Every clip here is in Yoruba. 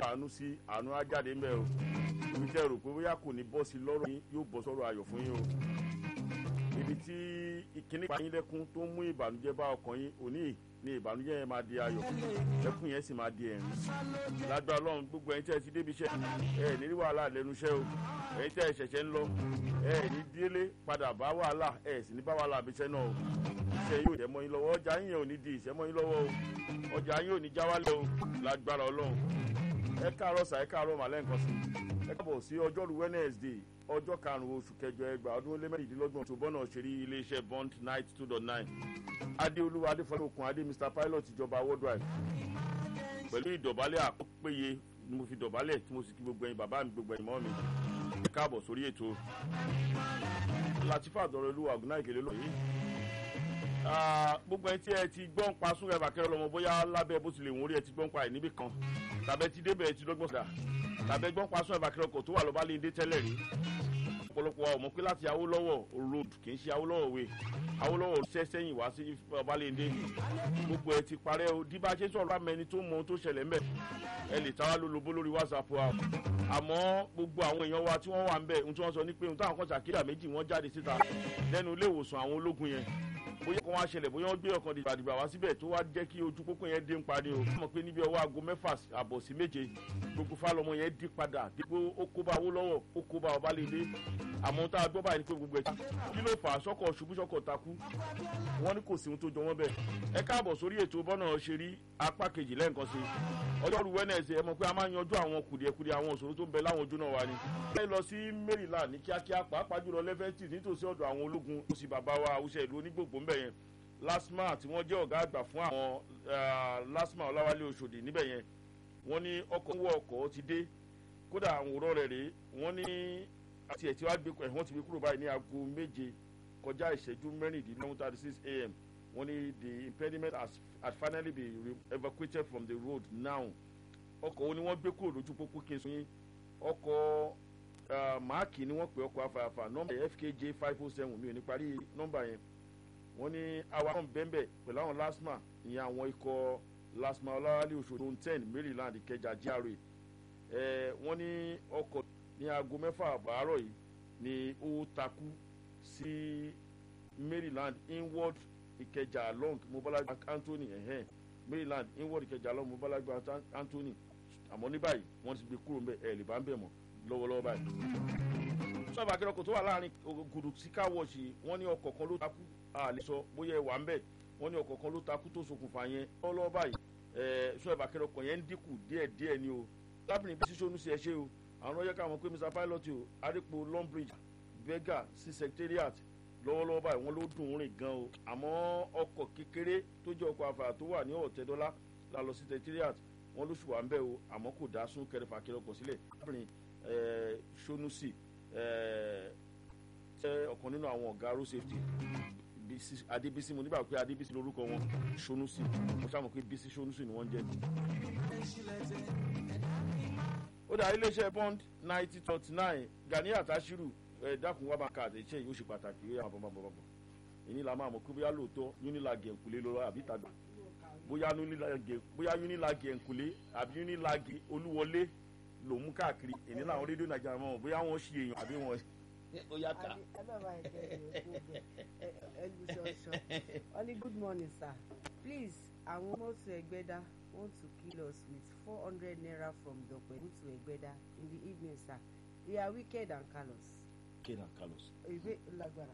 àánú sí àánú á jáde ń bẹ̀ o ibi tẹ́ rò pé bóyá kò ní bọ́ sí lọ́rọ̀ yín yóò bọ́ sọ́rọ̀ ayọ̀ fún yín o ibi tí ìkíní pa yín lẹ́kún tó ń mú ìbànújẹ́ bá ọkàn yín òní ni ìbànújẹ́ yẹn máa di ayọ̀ lẹ́kún yẹn sì máa di ẹ̀rín lágbára ọlọ́run gbogbo ẹ̀yin tẹ́ ẹ ti débi iṣẹ́ ẹ ní rí wàhálà lẹ́nu iṣẹ́ o ẹ̀yin tẹ́ ẹ ṣẹ̀ṣẹ̀ ń lọ ẹ ní délé padà bá wàhálà ẹ sì ní bá wàhálà àbíṣẹ́ náà o iṣẹ́ yóò jẹ́ mọ́ yín lọ́wọ́ ọjà yín yẹn ò ní di ìṣẹ́ mọ́ yín lọ́wọ́ o ọjà yín ò ní já wálẹ̀ o lágbára ọlọ́run ẹ káàárọ̀ sà ẹ káàárọ̀ màlẹ́ nǹkan sí ẹ káàbọ̀ sí ọjọ́rú Wednesday ọjọ́ karùn-ún oṣù kẹjọ ẹgbàá ọdún ó lé mẹ́rìndínlọ́gbọ̀n tó bọ́nà òṣèré iléeṣẹ́ bond night two dot nine adéolúwa adéfọlẹ́ okùn adé mr pilot ìjọba worldwide pẹ̀lú ìdọ̀bálẹ̀ àkọ́pẹ́yẹ ni mo fi dọ̀bálẹ̀ tí mo sì kí gbogbo ẹ̀yin bàbá mi gbogbo ẹ̀yin mọ́ mi ẹ káàbọ̀ sórí ètò latifa àdọ̀rọ̀ olúwa ọ̀gùnà ìkèlè lóyè gbogbo ẹni tí ẹ ti gbọ́n pa súnrẹ́ bàkẹ́rẹ́ lọ́mọ bóyá lábẹ́ bó ti lè wọ́n rí ẹ ti gbọ́n pa ẹ̀ níbì kan tàbẹ́ ti débẹ̀ ẹ ti lọ́gbọ̀n sọ̀dà tàbẹ́ gbọ́n pa súnrẹ́ bàkẹ́rẹ́ ọkọ̀ tó wà lọ́ba lé ndé tẹ́lẹ̀ rí ọ̀pọ̀lọpọ̀ ọmọ pé láti Awólọ́wọ̀ road kì í ṣe Awólọ́wọ̀ way Awólọ́wọ̀ ṣẹ́ sẹ́yìn wá sí Ọbalẹ́ndé gbogbo ẹ ti parẹ́ o díbà ṣe sọ̀rọ̀ bá mẹni tó mọ ohun tó ṣẹlẹ̀ ńbẹ̀ ẹ lè tàwa lólobó lórí WhatsApp wa àmọ́ gbogbo àwọn èèyàn wa tí wọ́n wà ńbẹ̀ ohun tí wọ́n sọ ní pé ohun táwọn kan ṣàkíyà méjì wọ́n jáde síta lẹ́nu ilé ìwòsàn àwọn ológun yẹn bóyá kan wá ṣẹlẹ̀ bóyá wọ́n gbé ọkàn dìgbàdìgbà wá síbẹ̀ tó wá jẹ́ kí ojú pópó yẹn dé ń parí o mọ̀ pé níbi ọwọ́ aago mẹ́fà àbọ̀ sí méje gbogbo fálọmọ yẹn dí padà dípò ó kó bá owó lọ́wọ́ ó kó bá ọba lédè àmọ́ tá a gbọ́ báyìí ni pé gbogbo ẹ̀ kí ló fà á sọ́kọ̀ ṣubú sọ́kọ̀ takú wọ́n ní kò sí ohun tó jọ wọ́n bẹ̀ ẹ káàbọ̀ sórí ètò bọ́nà ṣe rí apá kejì lẹ́ǹkan sí ọjọ́rú Wednesday ẹ mọ̀ pé a máa ń yanjú àwọn kùdìẹ̀kudìẹ̀ àwọn òṣòro tó ń bẹ láwọn ojú náà wa ni. ẹ lọ sí Maryland ní kíákíá pàápàá jùlọ lẹ́fẹ̀tì nítòsí ọ̀dọ̀ àwọn ológun ó sì bàbá wa àwùjọ ìlú onígbògbò ńbẹ yẹn lasma tí wọ́n jẹ́ ọ̀gá àgbà fún àwọn lasma ọláwálé Òṣòdì níbẹ̀ yẹn wọ́n ní ọkọ̀ ń wọ ọkọ̀ ti dé kódà àwòrán rẹ̀ rèé wọ́n ní àti ẹ̀tí wàá gbé wọ́n ti gbé kúrò báyìí ní aago méje kọjá ìṣẹ́jú mẹ́rìndínlọ́wọ́n thirty six a.m. wọ́n ní the impediment has, has finally been evacuated from the road now ọkọ̀ wo ni wọ́n gbé kúrò lójú pópó kí n sọ yín ọkọ̀ máàkì ni wọ́n pè ọkọ̀ afààfà nọ́mbà fkj five oh seven mi ò ní parí nọ́mbà yẹn wọ́n ní awakọ̀ bẹ́ẹ̀nbẹ́ pẹ̀lú àwọn lasma ìyẹn àwọn ikọ̀ lasma ọlọ́wálé Òṣòdì ten Maryland Ìkẹjà GRA wọ́n ní ọkọ̀ ní aago mẹ́fà àárọ̀ yìí ni ó takú sí Maryland inward Ìkẹjà long Mobolaji Anthony ẹ̀hẹ́n Maryland inward Ìkẹjà long Mobolaji Anthony àmọ́ ní báyìí wọ́n ti gbé kúrò ńbẹ̀ ẹ̀ lè bá ń bẹ̀ mọ́ lọ́wọ́lọ́wọ́ báyìí. sọ́ọ̀bù akẹ́rọ̀kọ̀ tó wà láàrin gùdù sí káwọ́ọ̀ṣì wọ́n ní ọkọ̀ kan ló takú àlè sọ bóyá ẹ wà ń bẹ̀ wọ́n ní ọkọ̀ kan ló takú tó ṣokùnfà yẹn lọ́wọ́lọ́wọ́ báyìí sọ́ọ̀bù akẹ́rọ̀kọ̀ yẹn ń dínkù díẹ̀díẹ̀ ni o lábìrin bí sísọ́nù sí ẹ ṣe o àwọn ọyẹ káwọn pé Mr Pilot o adépo Longbridge Berger sí secretariat lọ́wọ́lọ́wọ́ báyìí wọ́n ló dùn ún rìn gan o àmọ́ ọkọ̀ kékeré tó jẹ́ ọkọ̀ àfàrà tó wà ní ọ̀tẹ́dọ́lá la lọ sí secretariat wọ́n ló ṣùwà ń bẹ̀ o àmọ́ kò dá sún kẹrẹfà kẹrẹ ọkọ̀ sílẹ̀ lábìrin Sonusi jẹ́ ọ̀kan nínú àwọn ọ̀gá road safety Adébísí mo nígbà pé Adébísí lórúkọ wọn Sonusi mo ṣàmọ̀ pé Bísí Sonusi ni wọ́n jẹ́ ó dà iléeṣẹ́ bond ninety twenty nine Ganiat Ashiru ẹ̀ dákun wá bá ka àtẹ̀jẹ́ yìí ó ṣe pàtàkì ó yà bọ̀ bọ̀ bọ̀ bọ̀ èyí la máa mọ̀ pé bóyá lóòótọ́ Unilag ẹ̀ǹkulé lọ́wọ́ àbí tàgbà bóyá Unilag ẹ̀ǹkulé àbí Unilag olúwọlé ló mú káàkiri èyí làwọn rédíò Nàìjíríà mọ̀ bóyá wọ́n ṣe èèyàn àbí wọ́n ó yá ká. only good morning sir please àwọn mọ́tò ẹgbẹ́dá want to kill us with four hundred naira from Dọ̀pẹ̀mú to Ẹgbẹ́dá in the evening sir they are wicked and callous. wicked and callous. ìwé lágbára.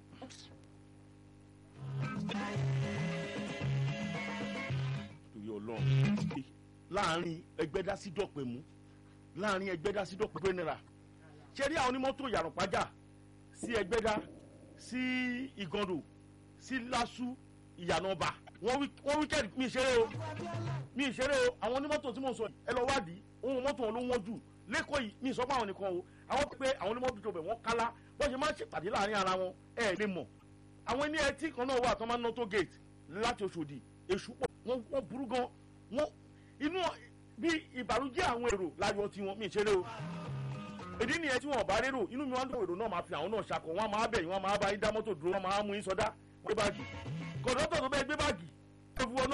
torí Ọlọ́run láàrin Ẹgbẹ́dá sí Dọ̀pẹ̀mú láàrin Ẹgbẹ́dá sí Dọ̀pẹ̀mú náírà ṣé rí àwọn onímọ́tò yàrá-pàjá sí Ẹgbẹ́dá sí Ìgàndò sí Lásù ìyànàbà wọ́n wíkẹ́ẹ̀dì mi ìṣeré o mi ìṣeré o àwọn onímọ́tò tí mò ń sọ ẹ lọ wádìí ohun mọ́tò wọn ló wọ́n jù lẹ́kọ̀ọ́ yìí mi ìsọ́pọ̀ àwọn nìkan o àwọn pé àwọn onímọ́tò tó bẹ̀ wọ́n kálá wọ́n ṣe máa ń ṣèpàdé láàrin ara wọn ẹ lè mọ̀ àwọn ẹni ẹtí kan náà wà tó máa ń ná tó gate láti Òṣòdì èṣù pọ̀ wọ́n burú gan wọ́n inú bí ìbànújẹ́ àwọn èrò láyọ̀ tiwọn mi ìṣeré o ìdí nìyẹn tí wọn bá rérò inú mi wọn dùn èrò náà máa fi àwọn náà ṣakọ wọn máa bẹ̀yìn wọn máa bá yín dá mọ́tò dúró wọn máa mú yín sọdá gbé báàgì kọ̀dọ́tọ̀ tó bẹ́ẹ̀ gbé báàgì ẹ fi wọn